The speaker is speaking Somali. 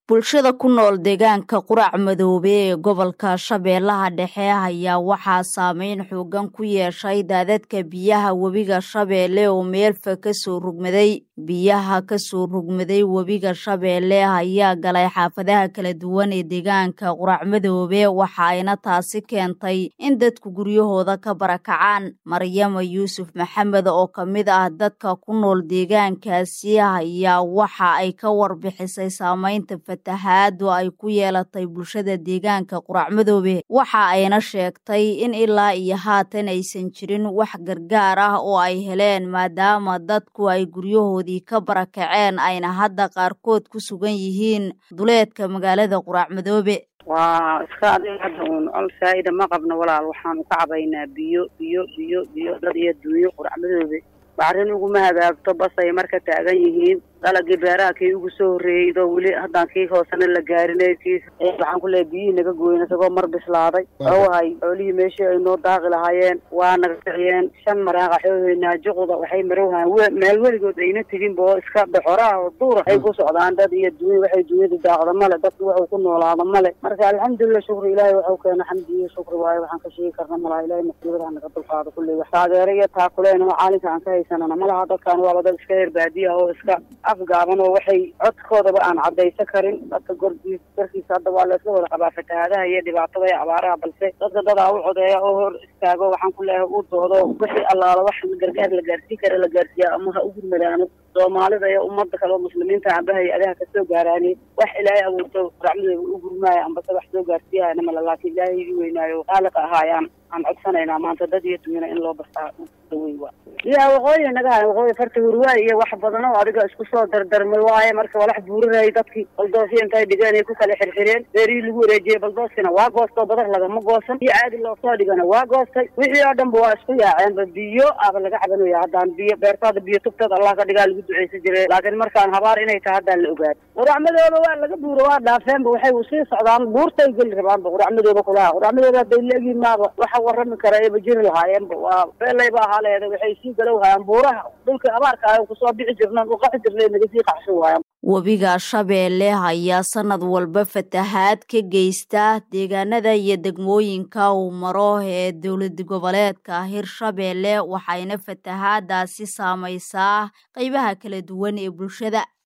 bulshada ku nool deegaanka qurac madoobe ee gobolka shabeellaha dhexe ayaa waxaa saameyn xoogan ku yeeshay daadadka biyaha webiga shabeelle oo meelfa kasoo rugmaday biyaha kasoo rugmaday webiga shabeelle ayaa galay xaafadaha kala duwan ee deegaanka qurac madoobe waxa ayna taasi keentay in dadku guryahooda ka barakacaan maryama yuusuf maxamed oo ka mid ah dadka ku nool deegaankaasi ayaa waxa ay ka warbixisay saameynta fatahaadu ay ku yeelatay bulshada deegaanka qurac madoobe waxa ayna sheegtay in ilaa iyo haatan aysan jirin wax gargaar ah oo ay heleen maadaama dadku ay guryahoodii ka barakaceen ayna hadda qaarkood ku sugan yihiin duleedka magaalada qurac madoobe waa iska adiga hadda uun col saa'ida ma qabno walaal waxaanu ka cabaynaa biyo biyo biyo biyo dad iyo dunyo qurac madoobe bacrin uguma hagaagto basay marka taagan yihiin dalagii beeraha kii ugu soo horreeyey idoo weli haddaan kii hoosena la gaarinay kii waxaan ku leehay biyihii naga gooyen isagoo mar bislaaday owahay xoolihii meeshii ay noo daaqi lahaayeen waa naga kiciyeen shan maraaqa xooheynaa juqda waxay marowhaan meel weligood ayna teginba oo iska doxoraha oo duura ay ku socdaan dad iyo dunya waxay dunyada daaqda male dadku waxuu ku noolaada male marka alxamdulilah shukri ilaahay waxuu keena xamdi iyo shukri waayo waxaan ka sheegi karna malaha ilahay masiibadaha naga dulqaado kulley wax taageero iyo taakuleen oo caalinka aan ka haysanana malaha dadkaan waaba dad iska heer baadiya oo iska afgaaban oo waxay codkoodaba aan caddaysan karin dadka gordiis garkiisa hadda waa laisla wada qabaa fatahaadaha iyo dhibaatada iyo abaaraha balse dadka dadaa u codeeya oo hor istaago waxaan ku leeyahay uu doodo wixii allaala wax gargaar la gaarsiin kara la gaarsiiya ama ha ugu madaano soomaalida iyo ummadda kale oo muslimiinta amba hay-adaha kasoo gaaraani wax ilaahay abuurto racmadooda u gurmaayo ambase wax soo gaarsiiyahana male laakiin ilaahay ii weynaayo qaaliqa ahaayaan aan codsanaynaa maanta dad iyo dunyana in loo bastaa daweyn waa ya waqooyi naga hay waqooyi farta hurwaay iyo wax badan oo adiga isku soo dardarmay waaye marka walax buurinayay dadkii baldoosyo intay dhigeen ay ku kala xirxireen beerihii lagu wareejiyey baldooskina waa goostoo badar lagama goosan iyo caadi loosoo dhigana waa goostay wixii oo dhanba waa isku yaaceenba biyo aba laga cabanaya haddaan biyo beertaada biyo tugteed allah ka dhigaa lagu ducaysan jiray laakiin markaan habaar inay tahay haddaan la ogaado quracmadooda waa laga buuro waa dhaafeenba waxay usii socdaan buurtay geli rabaanba quracmadooda kulaha quracmadooda hadday leegiin maaba waxa warrami kara ayba jiri lahaayeenba waa beelayba ahaa leeda waxay sii galow hayaan buuraha dhulkii abaarka ah kusoo bixi jirnaan u qaxi jirnay naga sii qaxsan waayaan webiga shabeelle ayaa sanad walba fatahaad ka geysta deegaanada iyo degmooyinka uu maro ee dowlad goboleedka hirshabeelle waxayna fatahaadaasi saamaysaa qeybaha kala duwan ee bulshada